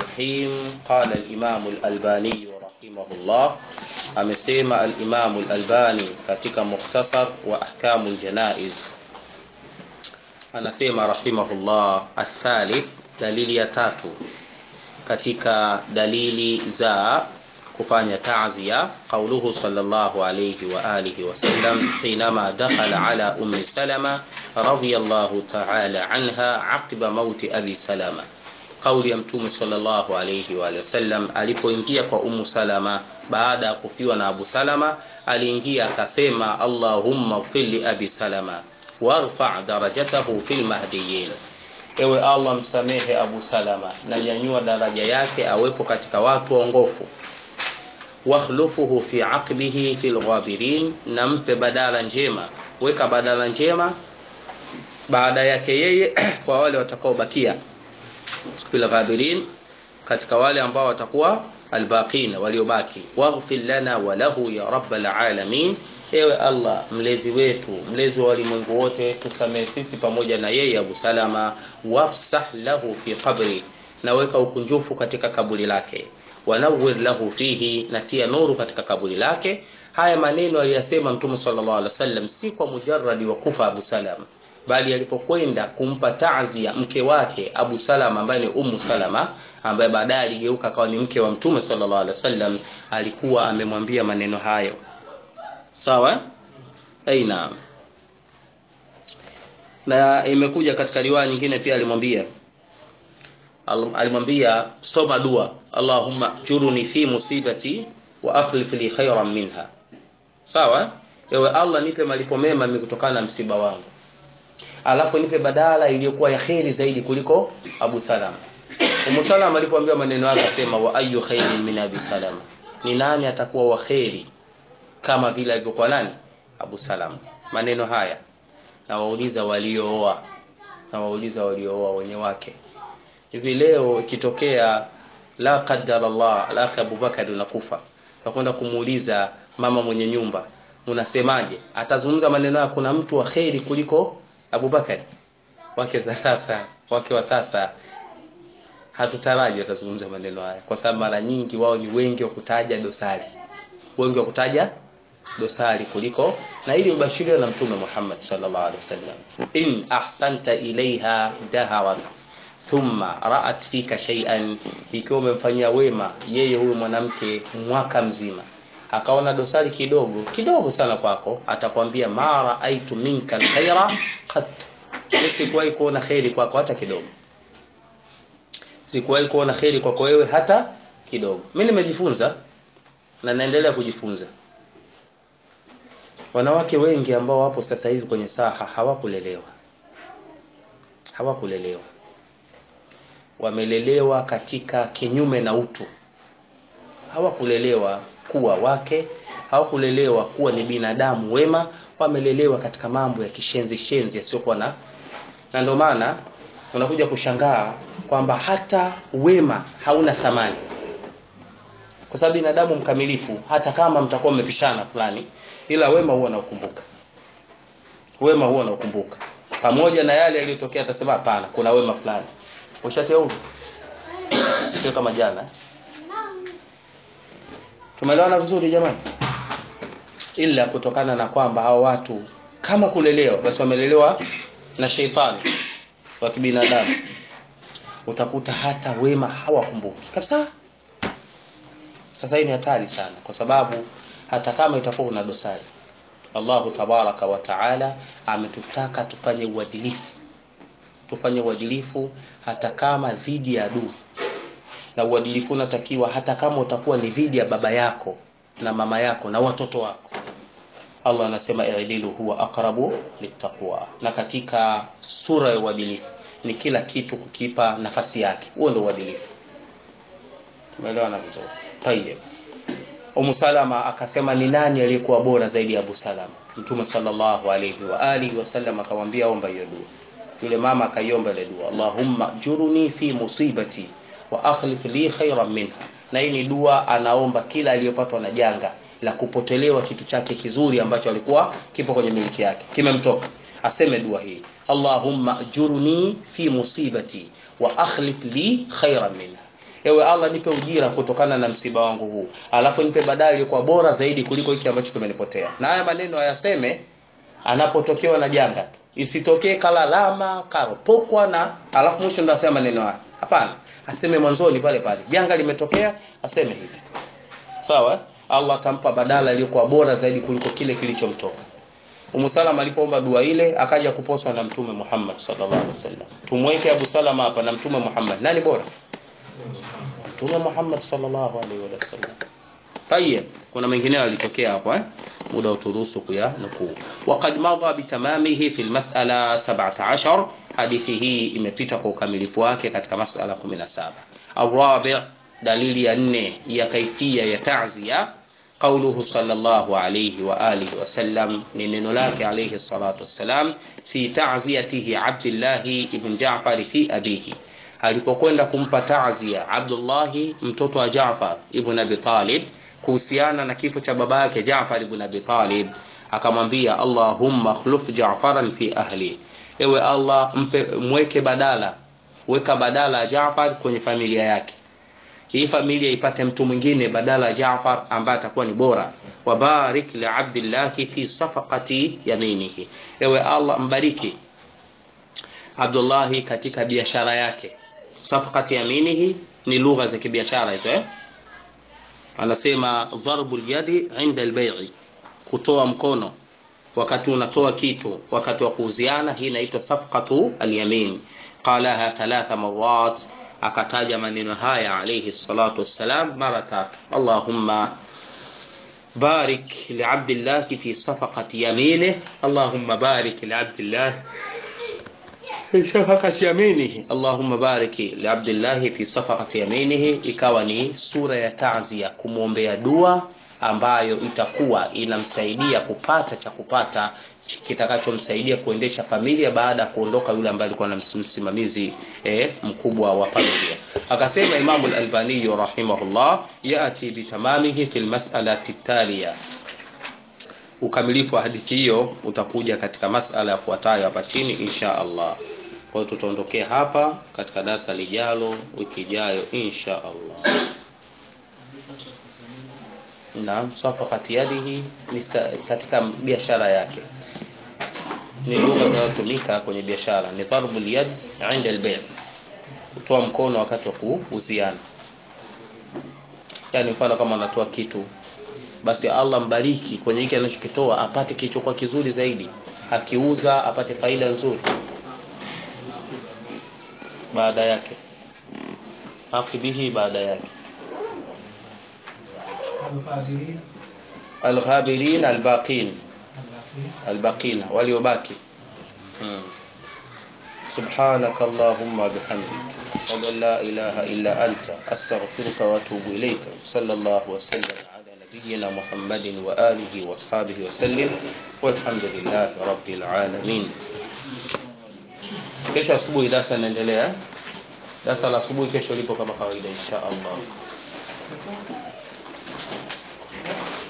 الرحيم قال الإمام الألباني رحمه الله amesema al-Imam al-Albani katika mukhtasar wa ahkamu al-janaiz anasema rahimahullah athalith dalili ya tatu katika dalili za kufanya ta'ziya qauluhu sallallahu alayhi wa alihi wa sallam hinama dakhala ala ummi salama radiyallahu ta'ala anha aqiba mauti abi salama kauli ya mtume sallallahu alayhi wa sallam alipoingia kwa ummu salama baada ya kufiwa na abu salama aliingia akasema allahumma ighfir li abi salama warfa darajatahu fil mahdiyin ewe allah msamehe abu salama na nyanyua daraja yake awepo katika watu waongofu wakhlufuhu fi aqbihi fil ghabirin na mpe badala njema weka badala njema baada yake yeye kwa wale watakaobakia fil ghabirin katika wale ambao watakuwa albaqina waliobaki waghfir lana wa lahu ya rabbal alamin ewe allah mlezi wetu mlezi wa walimwengu wote tusamehe sisi pamoja na yeye abu salama wafsah lahu fi qabri na weka ukunjufu katika kaburi lake wanawir lahu fihi na tia nuru katika kaburi lake haya maneno aliyasema mtume sallallahu alaihi wasallam si kwa mujarradi wa kufa abu salama bali alipokwenda kumpa taazia mke wake abu salama ambaye ni ummu salama ambaye baadaye aligeuka akawa ni mke wa mtume sallallahu alaihi wasallam alikuwa amemwambia maneno hayo sawa aina na imekuja katika riwaya nyingine pia alimwambia alimwambia soma dua allahumma juruni fi musibati wa akhlif li khayran minha sawa ewe allah nipe malipo mema mimi kutokana na msiba wangu alafu nipe badala iliyokuwa ya kheri zaidi kuliko abu salama umu salama alipoambiwa maneno yake akasema wa ayu khairin min abi salama ni nani atakuwa wa kheri kama vile alivyokuwa nani abu salama maneno haya na wauliza waliooa na wauliza waliooa wenye wake hivi leo ikitokea la qaddar Allah la Abubakar unakufa nakwenda kumuuliza mama mwenye nyumba unasemaje atazungumza maneno ya kuna mtu wa kheri kuliko Abubakar wake za sasa wake wa sasa hatutaraji watazungumza maneno haya kwa sababu mara nyingi wao ni wengi wa kutaja dosari wengi wa kutaja dosari kuliko na ili mbashiriwa na mtume Muhammad sallallahu alaihi wasallam in ahsanta ilaiha daharat thumma ra'at fika shay'an ikiwa umemfanyia wema yeye huyo mwanamke mwaka mzima akaona dosari kidogo kidogo sana kwako atakwambia ma ra'aitu minka alkhaira qat sikuwahi kuona khairi kwako hata kidogo sikuwahi kuona khairi kwako wewe hata kidogo mimi nimejifunza na naendelea kujifunza wanawake wengi ambao wapo sasa hivi kwenye saha hawakulelewa hawakulelewa wamelelewa katika kinyume na utu hawakulelewa kuwa wake hawakulelewa kuwa ni binadamu wema wamelelewa katika mambo ya kishenzi shenzi yasiyokuwa na na ndio maana unakuja kushangaa kwamba hata wema hauna thamani kwa sababu binadamu mkamilifu hata kama mtakuwa mmepishana fulani ila wema huwa naukumbuka wema huwa naukumbuka pamoja na yale yaliyotokea atasema hapana kuna wema fulani ushateua sio kama jana tumeelewana vizuri jamani ila kutokana na kwamba hao watu kama kulelewa basi wamelelewa na sheitani wa kibinadamu utakuta hata wema hawakumbuki kabisa sasa hii ni hatari sana kwa sababu hata kama itakuwa kuna dosari Allahu tabaraka wa taala ametutaka tufanye uadilifu tufanye uadilifu hata kama dhidi ya adui na uadilifu unatakiwa hata kama utakuwa ni dhidi ya baba yako na mama yako na watoto wako Allah anasema i'dilu huwa aqrabu littaqwa na katika sura ya uadilifu ni kila kitu kukipa nafasi yake huo ndio uadilifu tumeelewana vizuri tayeb Umu Salama akasema ni nani aliyekuwa bora zaidi ya Abu Salama Mtume sallallahu alayhi wa alihi wasallam akamwambia omba hiyo dua yule mama akaiomba ile dua Allahumma juruni fi musibati wa akhlif li khayran minha na hii ni dua anaomba kila aliyopatwa na janga la kupotelewa kitu chake kizuri ambacho alikuwa kipo kwenye miliki yake kimemtoka aseme dua hii Allahumma jurni fi musibati wa akhlif li khayran minha ewe Allah nipe ujira kutokana na msiba wangu huu alafu nipe badala iliyokuwa bora zaidi kuliko hiki ambacho kimenipotea na haya maneno ayaseme anapotokewa na janga isitokee kalalama karopokwa na alafu mwisho ndo asema maneno haya hapana aseme mwanzoni pale pale janga limetokea aseme hivi sawa Allah atampa badala iliyokuwa bora zaidi kuliko kile kilichomtoka Umu Salama alipoomba dua ile akaja kuposwa na Mtume Muhammad sallallahu alaihi wasallam. Tumweke Abu Salama hapa na Mtume Muhammad. Nani bora? Mtume Muhammad sallallahu alaihi wasallam. Tayeb, kuna mengineo yalitokea hapo eh? Muda uturuhusu kuya nukuu. Waqad madha bitamamihi fi almas'ala 17. Hadithi hii imepita kwa ukamilifu wake katika mas'ala 17. Arabi' dalili ya nne ya kaifia ya ta'ziya قوله صلى الله عليه وآله وسلم من لك عليه الصلاة والسلام في تعزيته عبد الله بن جعفر في أبيه alipokwenda kumpa ta'zia Abdullahi mtoto wa Jaafar ibn Abi Talib kuhusiana na kifo cha baba yake Jaafar ibn Abi Talib akamwambia Allahumma khluf Ja'faran fi ahli ewe Allah mpe mweke badala weka badala Jaafar kwenye familia yake hii familia ipate mtu mwingine badala ya Jaafar ambaye atakuwa ni bora wabarik li Abdullah fi safaqati yaminihi ewe Allah mbariki Abdullah katika biashara yake safaqati yaminihi ni lugha za kibiashara hizo eh anasema dharbu yadi inda albay'i kutoa mkono wakati unatoa kitu wakati wa kuuziana hii inaitwa safqatu alyamin qalaha thalatha marat akataja maneno haya alayhi salatu wassalam mara tatu Allahumma barik li'abdillah fi safaqati yaminihi Allahumma barik li'abdillah fi safaqati yaminihi Allahumma barik li'abdillah fi safaqati yaminihi ikawa ni sura ya ta'ziya kumwombea dua ambayo itakuwa inamsaidia kupata cha kupata kitakachomsaidia kuendesha familia baada ya kuondoka yule ambaye alikuwa na msimamizi eh, mkubwa wa familia akasema Imam al-Albani rahimahullah yati bitamamihi fil mas'alati taliya ukamilifu wa hadithi hiyo utakuja katika masala yafuatayo hapa chini insha Allah kwa hiyo tutaondokea hapa katika darasa lijalo wiki ijayo insha Allah Naam, safaqati yadihi ni katika biashara yake ni lugha zinazotumika kwenye biashara ni darbul yad inda al-bay' kutoa mkono wakati wa kuuziana yani mfano kama anatoa kitu basi Allah mbariki kwenye hiki anachokitoa apate kilichokuwa kizuri zaidi akiuza apate faida nzuri baada yake afibihi baada yake alghabirin albaqin albaqina waliobaki hmm. سبحانك اللهم وبحمدك أشهد أن لا إله إلا أنت أستغفرك وأتوب إليك صلى الله وسلم على نبينا محمد وآله وأصحابه وسلم والحمد لله رب العالمين kesho asubuhi darasa inaendelea darasa la asubuhi kesho lipo kama kawaida insha Allah